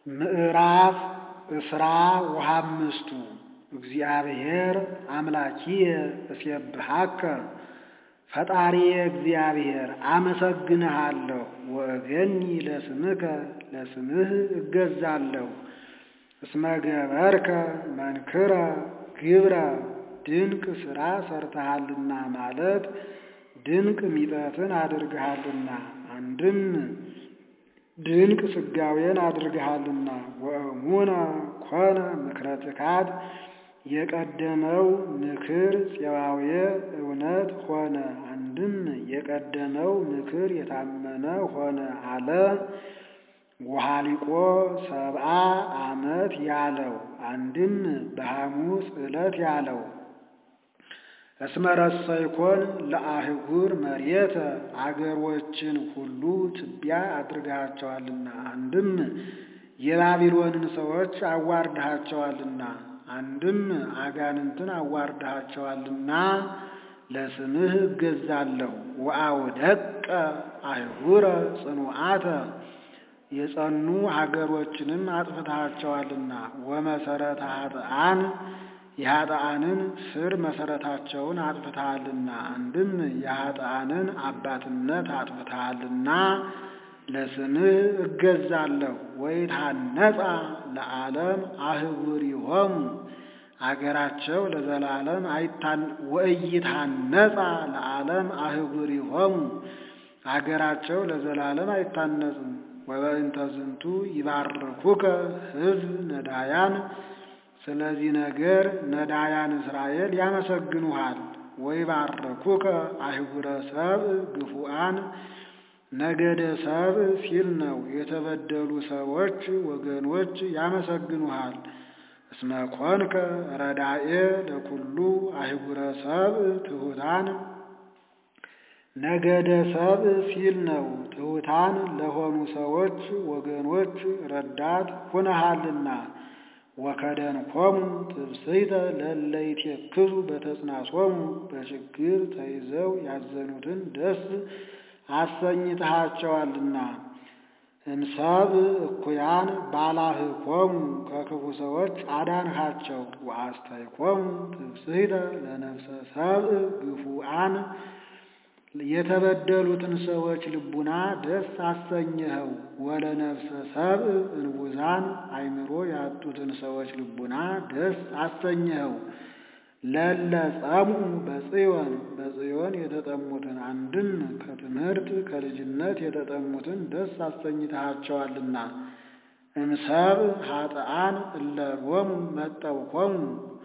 ምዕራፍ እስራ ወሃምስቱ እግዚአብሔር አምላኪየ እሴብሐከ ፈጣሪየ እግዚአብሔር አመሰግንሃለሁ ወእገኒ ለስምከ ለስምህ እገዛለሁ እስመ ገበርከ መንክረ ግብረ ድንቅ ሥራ ሰርተሃልና ማለት ድንቅ ሚጠትን አድርግሃልና አንድም ድንቅ ስጋዌን አድርግሃልና ወእሙነ ኮነ ምክረ ትካት የቀደመው ምክር ፄዋዌ እውነት ሆነ። አንድም የቀደመው ምክር የታመነ ሆነ አለ። ወሃሊቆ ሰብአ ዓመት ያለው አንድም በሐሙስ ዕለት ያለው እስመ ረሰይኮን ለአህጉር መሬተ አገሮችን ሁሉ ትቢያ አድርገሃቸዋልና አንድም የባቢሎንን ሰዎች አዋርድሃቸዋልና አንድም አጋንንትን አዋርድሃቸዋልና ለስምህ እገዛለሁ። ወአውደቀ አህጉረ ጽኑዓተ የጸኑ ሀገሮችንም አጥፍተሃቸዋልና ወመሰረተ ኃጥአን የኃጥአንን ስር መሰረታቸውን አጥፍተሃልና አንድም የኃጥአንን አባትነት አጥፍተሃልና ለስምህ እገዛለሁ። ወይትሐነጻ ለዓለም አህጉሪሆሙ አገራቸው ለዘላለም ወኢይትሐነጻ ለዓለም አህጉሪሆሙ አገራቸው ለዘላለም አይታነጽም። ወበእንተ ዝንቱ ይባርኩከ ሕዝብ ነዳያን ስለዚህ ነገር ነዳያን እስራኤል ያመሰግኑሃል። ወይባርኩከ አህጉረ ሰብእ ግፉአን ነገደ ሰብእ ሲል ነው። የተበደሉ ሰዎች ወገኖች ያመሰግኑሃል። እስመ ኮንከ ረዳኤ ለኩሉ አህጉረ ሰብእ ትሑታን ነገደ ሰብእ ሲል ነው። ትሑታን ለሆኑ ሰዎች ወገኖች ረዳት ሁነሃልና። ወከደንኮሙ ትብስይተ ለእለ ይትከዙ በተጽናሶሙ በችግር ተይዘው ያዘኑትን ደስ አሰኝተሃቸዋልና። እምሰብእ እኩያን ባላህኮሙ ከክፉ ሰዎች አዳንሃቸው። ወአስተይኮሙ ትብስይተ ለነፍሰ ሰብእ ግፉአን የተበደሉትን ሰዎች ልቡና ደስ አሰኘኸው። ወለነፍሰ ሰብእ እንቡዛን አእምሮ ያጡትን ሰዎች ልቡና ደስ አሰኘኸው። ለለ ጸምኡ በጽዮን በጽዮን የተጠሙትን አንድም ከትምህርት ከልጅነት የተጠሙትን ደስ አሰኝተሃቸዋልና። እምሰብእ ኃጥአን እለ ሎሙ መጠውኮሙ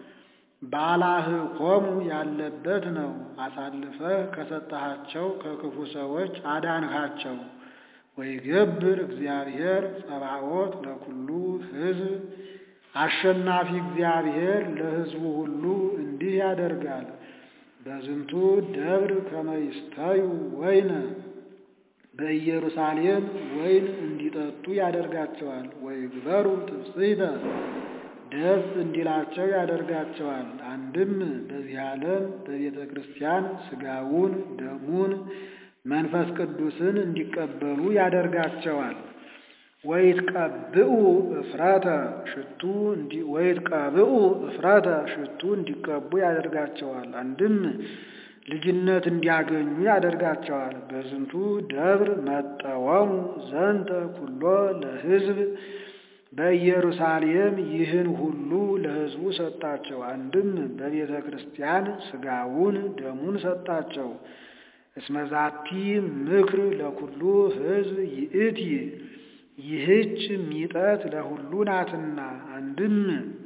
ባላህኮሙ ያለበት ነው። አሳልፈህ ከሰጠሃቸው ከክፉ ሰዎች አዳንሃቸው። ወይገብር እግዚአብሔር ጸባኦት ለኩሉ ሕዝብ አሸናፊ እግዚአብሔር ለሕዝቡ ሁሉ እንዲህ ያደርጋል። በዝንቱ ደብር ከመይስተዩ ወይነ በኢየሩሳሌም ወይን እንዲጠጡ ያደርጋቸዋል። ወይግበሩ ትፍስሕተ ደስ እንዲላቸው ያደርጋቸዋል። አንድም በዚህ ዓለም በቤተ ክርስቲያን ሥጋውን ደሙን መንፈስ ቅዱስን እንዲቀበሉ ያደርጋቸዋል። ወይትቀብኡ እፍረተ ሽቱ ወይትቀብኡ እፍረተ ሽቱ እንዲቀቡ ያደርጋቸዋል። አንድም ልጅነት እንዲያገኙ ያደርጋቸዋል። በዝንቱ ደብር መጠወሙ ዘንተ ኩሎ ለሕዝብ በኢየሩሳሌም ይህን ሁሉ ለሕዝቡ ሰጣቸው። አንድም በቤተ ክርስቲያን ሥጋውን ደሙን ሰጣቸው። እስመዛቲ ምክር ለኩሉ ሕዝብ ይእቲ ይህች ሚጠት ለሁሉ ናትና። አንድም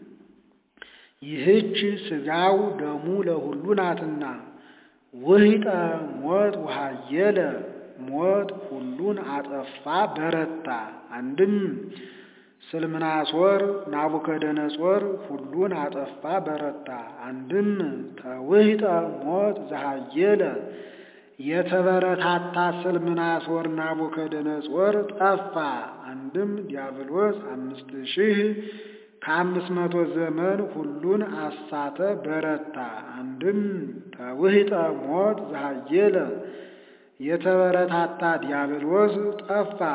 ይህች ሥጋው ደሙ ለሁሉ ናትና። ውሂጠ ሞት ውሃየለ ሞት ሁሉን አጠፋ በረታ። አንድም ስልምናሶር ናቡከደነጾር ሁሉን አጠፋ በረታ። አንድም ተውሂጠ ሞት ዘሃየለ የተበረታታ ስልምናሶር ናቡከደነጾር ጠፋ። አንድም ዲያብሎስ አምስት ሺህ ከአምስት መቶ ዘመን ሁሉን አሳተ በረታ። አንድም ተውሂጠ ሞት ዘሃየለ የተበረታታ ዲያብሎስ ጠፋ።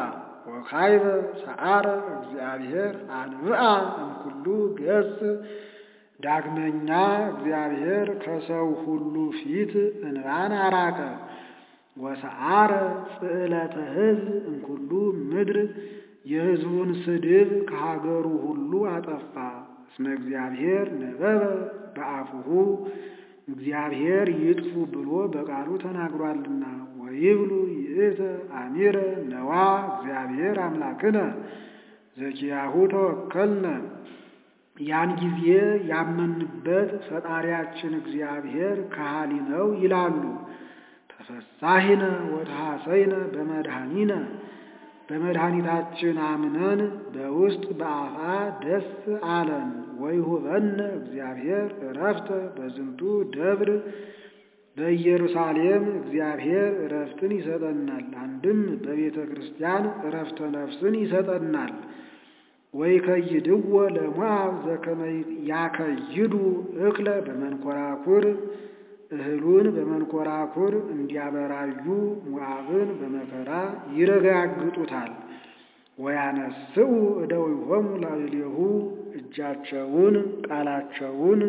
ወካይበ ሰዓረ እግዚአብሔር አንብአ እምኩሉ ገጽ ዳግመኛ እግዚአብሔር ከሰው ሁሉ ፊት እንባን አራቀ። ወሰዓረ ጽዕለተ ሕዝብ እምኩሉ ምድር የሕዝቡን ስድብ ከሀገሩ ሁሉ አጠፋ። እስመ እግዚአብሔር ነበበ በአፉሁ እግዚአብሔር ይጥፉ ብሎ በቃሉ ተናግሯልና። ወይብሉ ይእተ አሚረ ነዋ እግዚአብሔር አምላክነ ዘኪያሁ ተወከልነ ያን ጊዜ ያመንበት ፈጣሪያችን እግዚአብሔር ከሃሊ ነው ይላሉ። ተፈሳሂነ ወተሐሰይነ በመድኃኒነ በመድኃኒታችን አምነን በውስጥ በአፋ ደስ አለን። ወይሁበነ እግዚአብሔር እረፍተ በዝንቱ ደብር በኢየሩሳሌም እግዚአብሔር እረፍትን ይሰጠናል። አንድም በቤተ ክርስቲያን እረፍተ ነፍስን ይሰጠናል። ወይ ከይድዎ ለሞዓብ ዘከመ ያከይዱ እክለ በመንኮራኩር እህሉን በመንኮራኩር እንዲያበራዩ ሞዓብን በመከራ ይረጋግጡታል። ወያነስኡ እደዊሆሙ ላዕሌሁ እጃቸውን ቃላቸውን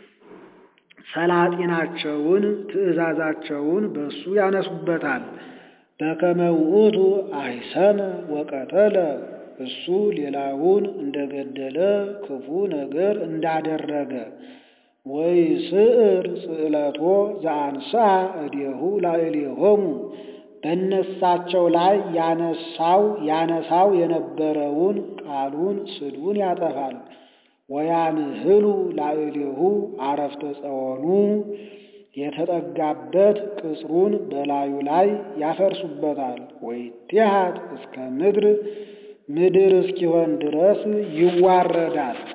ሰላጢናቸውን ትእዛዛቸውን በእሱ ያነሱበታል። በከመ ውእቱ አይሰነ ወቀተለ እሱ ሌላውን እንደገደለ ክፉ ነገር እንዳደረገ ወይ ስዕር ጽዕለቶ ዘአንሳ እዴሁ ላዕሌሆሙ በነሳቸው ላይ ያነሳው ያነሳው የነበረውን ቃሉን ስድቡን ያጠፋል። ወያንህሉ ላዕሌሁ አረፍተ ጸወኑ የተጠጋበት ቅጽሩን በላዩ ላይ ያፈርሱበታል። ወይትሃት እስከ ምድር ምድር እስኪሆን ድረስ ይዋረዳል።